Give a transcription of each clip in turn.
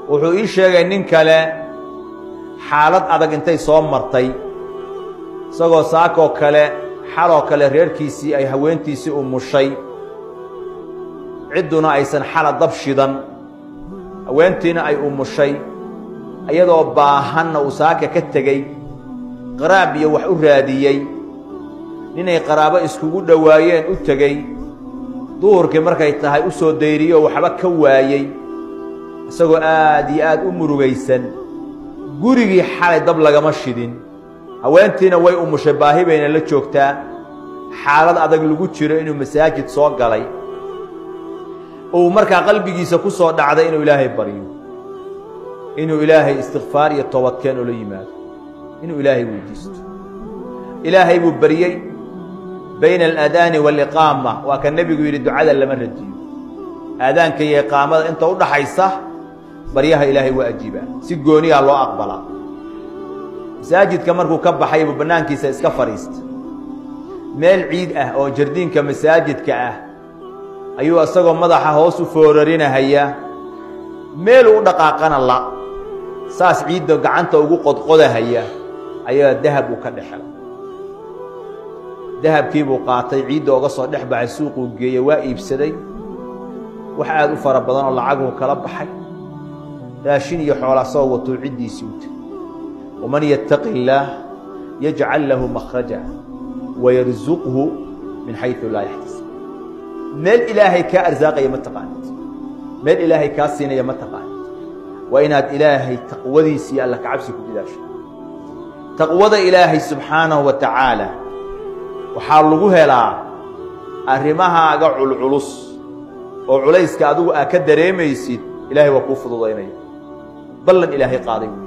wuxuu ii sheegay nin kale xaalad adag intay soo martay isagoo saakoo kale xaloo kale reerkiisii ay haweentiisii u mushay cidduna aysan xala dab shidan haweentiina ay umushay iyadoo baahanna uu saaka ka tegey qaraab iyo wax u raadiyey ninay qaraabo iskugu dhowaayeen u tegey duhurkii markay tahay u soo dayriyoo waxba ka waayey isagoo aad iyo aad u murugaysan gurigii xalay dab lagama shidin haweentiina way umushay baahi bayna la joogtaa xaalad adag lagu jiro inuu masaajid soo galay uu markaa qalbigiisa ku soo dhacday inuu ilaahay baryo inuu ilaahay istikfaar iyo toobadkeen ula yimaado inuu ilaahay weydiisto ilaahay buu baryey bayna aladaani waaliqaama waa ka nebigu yidhi ducada lama radiyo aadaanka iyo iqaamada inta u dhaxaysa baryaha ilaahay waa ajiibaa si gooniyaa loo aqbalaa masaajidka markuu ka baxay buu bannaankiisa iska fadhiista meel ciid ah oo jardiinka masaajidka ah ayuu isagoo madaxa hoos u foorarinahaya meeluu u dhaqaaqana la saas ciidda gacanta ugu qodqodahaya ayaa dahab uu ka dhexelay dahabkii buu qaatay ciidda oga soo dhex baxay suuquu geeyey waa iibsaday wax aad u fara badan oo lacaguu kala baxay raashin iyo xoola soo watuu ciddiisii u tegey waman yattaqi illaah yajcal lahu makhraja wayarsuqhu min xaysu laa yaxtasib meel ilaahay kaa arsaaqaya ma taqaanid meel ilaahay kaa siinaya ma taqaanid waa inaad ilaahay taqwadiisa iyo alla kacabsi ku jidaasho taqwada ilaahay subxaanahu wa tacaala waxaa lagu helaa arrimahaaga culculus oo culayska adigu aa ka dareemaysid ilaahay waa kuu fududaynaya ballan ilaahay qaaday wey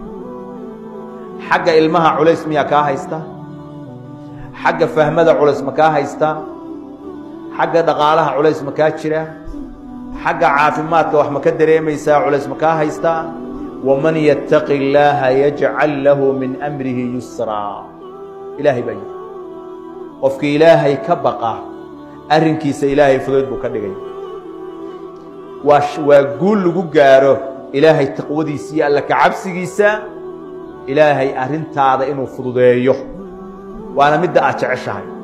xagga ilmaha culays miyaa kaa haysta xagga fahmada culays ma kaa haysta xagga dhaqaalaha culays ma kaa jira xagga caafimaadka wax ma ka dareemaysaa culays ma kaa haystaa waman yattaqi illaaha yajcal lahu min amrihi yusraa ilaahay baa yidhi qofkii ilaahay ka baqa arrinkiisa ilaahay fudayd buu ka dhigay waa waa guul lagu gaaro ilaahay taqwadiisa iyo alla kacabsigiisa ilaahay arrintaada inuu fududeeyo waana midda aad jeceshahay